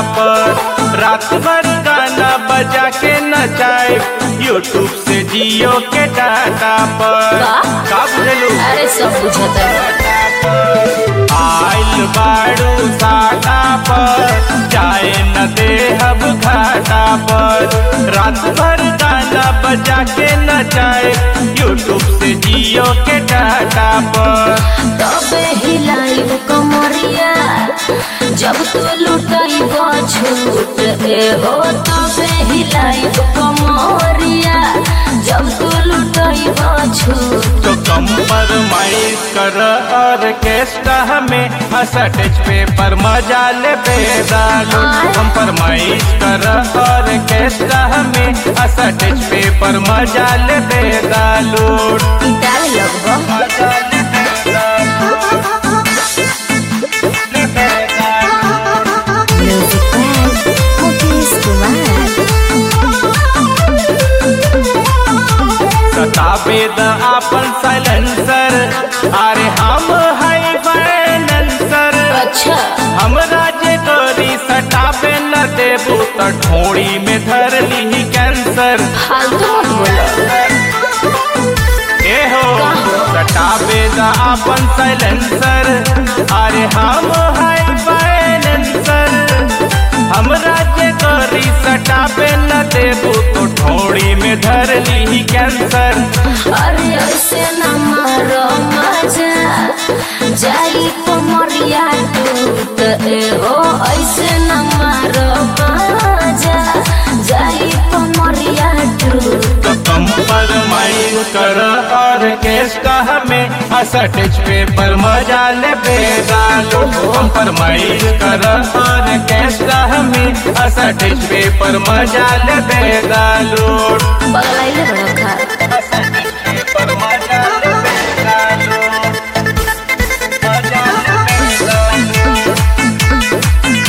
पर रात भर गाना बजा के नचाए यूट्यूब से जियो के डाटा पर का? का बुझलू अरे सब बुझता आइल बाड़ू साटा पर जाए न दे अब घाटा पर रात भर गाना बजा के नचाए यूट्यूब से जियो के डाटा पर तबे हिलाई कमरिया जब तू लुटाई छूट ए हो तबे हिलाई कमरिया जब तू लुटाई छूट तो कम्प्रोमाइज कर ऑर्केस्ट्रा में हसटेज पे पर मजा ले बेदालो कम्प्रोमाइज कर ऑर्केस्ट्रा में हसटेज पे पर मजा ले बेदालो डाल लगबो म्यूजिक बैंड मुकेश कुमार सताबे द आपन साइलेंसर अरे हम हाई फाइनेंसर अच्छा हमरा जे तोरी सटाबे न देबू तो ठोड़ी में धर ली कैंसर फालतू मत बोलो ए हो सटाबे द आपन साइलेंसर अरे हम हाई फाइनेंसर हमरा जे तोरी सटाबे न देबू तो ठोड़ी में धर ली कैंसर अरे ऐसे न मारो मजा जाई कमरिया टूट ए हो ऐसे न मारो मजा जाई कमरिया टूट तो कम्प्रोमाइज कर ऑर्केस्ट्रा में असटेज पे पर मजा ले बेदालो कम्प्रोमाइज कर ऑर्केस्ट्रा में असटेज पे पर मजा ले बेदालो पगलाइले बड़ा खा असटेज पे पर मजा ले बेदालो मजा ले बेदालो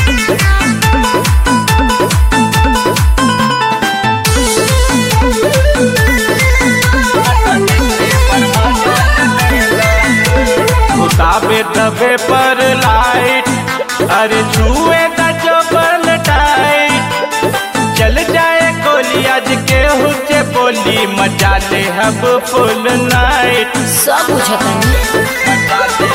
उताबे दबे पर लाइट अरे छुए द चोबल टाइट चल जाए गोली आज के हुचे बोली मजा ले हब फुल नाइट सब बुझता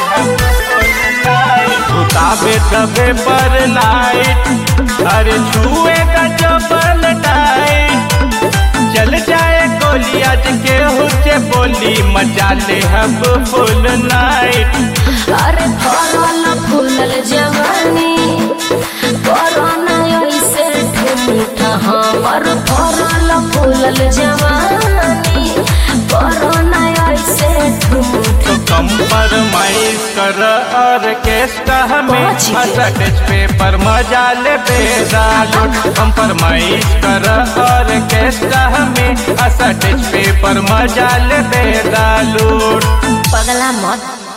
उताबे दबे पर लाइट अरे छुए द चोबल टाइट चल जाए गोली आज के हुचे बोली मजा ले हब फुल नाइट अरे फरल फूलल जवानी कोरोना ऐसे ठूठ हमर फरल फूलल जवानी कोरोना ऐसे ठूठ तो कम्प्रोमाइज कर ऑर्केस्ट्रा में पहुंच गए। हसटेज पे पर मजा ले बेदालो कम्प्रोमाइज कर ऑर्केस्ट्रा में हसटेज पे पर मजा ले बेदालो पगला मत